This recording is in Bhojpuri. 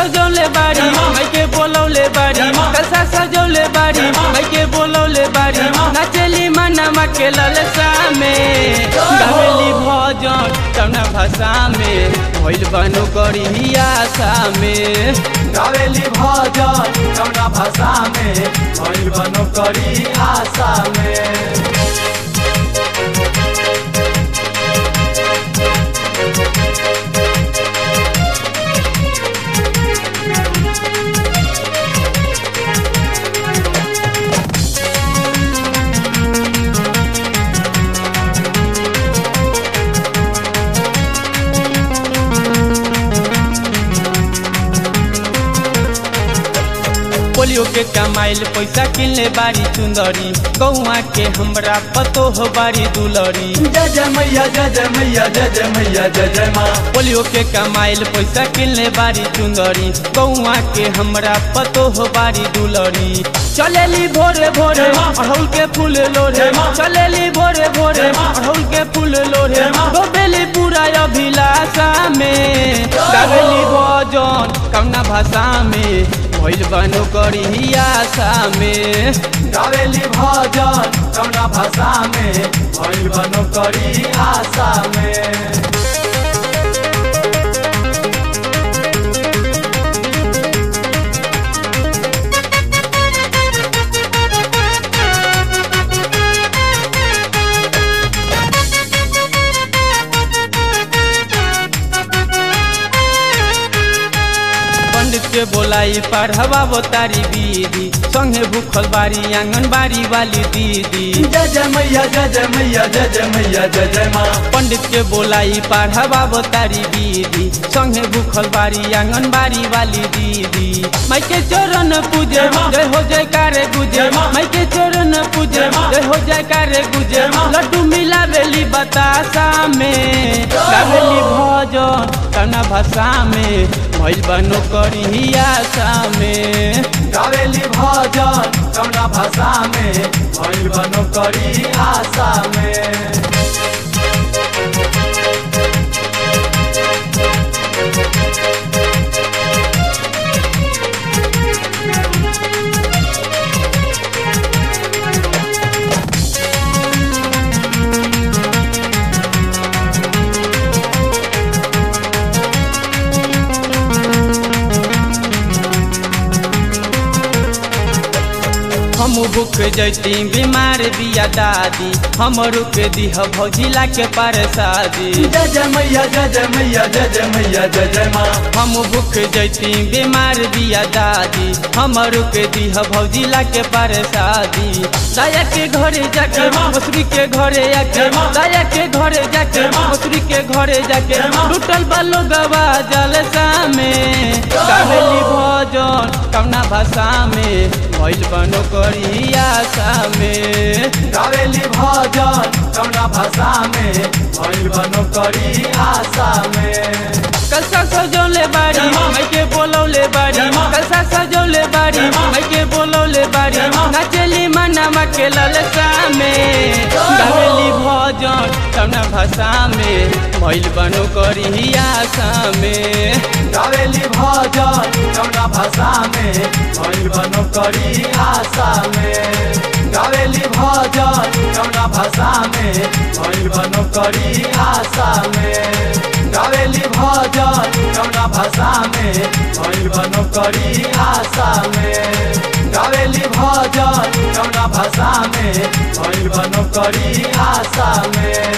सजौले बारी माई के बोलौले बारी कलसा सजौले बारी माई के बोलौले बारी नाचेली मनमा के ललसा में गावेली भजन कौना भाषा में भइल बनो करी आशा में गावेली भजन कौना भाषा में भइल बनो करी आशा में पोलियो के कमाइल पैसा किनले बारी चुंदरी गौआ के हमरा पतो हो बारी दुलरी जय जय मैया जय जय मैया जय जय मैया जय जय माँ पोलियो के कमाइल पैसा किनले बारी चुंदरी गौआ के हमरा पतो हो बारी दुलरी चलेली भोरे भोरे अड़हुल के फूल लोरे चलेली भोरे भोरे अड़हुल के फूल लोरे डोबेली पूरा अभिलाषा में गावेली भजन कौना भाषा में भइल बनो करी आशा में गावेली भजन कौना भाषा में भइल बनो करी आशा में पंडित के बोलाई पढ़वा तारी दीदी संगे भूखल बारी आंगनबाड़ी वाली दीदी जय जय मैया जय जय मैया जय जय मैया जय जय माँ पंडित के बोलाई पढ़वा तारी दीदी संगे भूखल बारी आंगनबाड़ी वाली दीदी माई के चरण पूजे जय हो जय कारे गुजे माई के चरण पूजे जय हो जय कारे गुजे लड्डू मिला बेली बतासा में गावेली भजन कना भाषा में भइल बनो करी आशा में गावेली भजन कौना भाषा में भइल बनो करी आशा में हम भूख जैती बीमार बिया दादी हम रुक दीह भौजिला के पार शादी जय जय मैया जय जय मैया जय जय मैया जय जय माँ हम भूख जैती बीमार बिया दादी हम रुक दीह भौजिला के पार शादी दाया के घरे जाके मसूरी के घरे आके दाया के घरे जाके मसूरी के घरे जाके टूटल बालो गवा जलसा में गावेली भजन कौना भाषा में भइल बनो करी आशा में गावेली भजन कौना भाषा में भइल बनो करी आशा में कलसा सजौले बारी माई के बोलौले बारी कलसा सजौले बारी माई के बोलौले बारी नाचेली मनमा के ललसा में गावेली भजन कौना भाषा में भइल बनो करी आशा में गावेली भजन कौना भाषा में भइल बनो करी आशा में गावेली भजन कौना भाषा में भइल बनो करी आशा में गावेली भजन कौना भाषा में भइल बनो करी आशा में गावेली भजन कौना भाषा में भइल बनो करी आशा में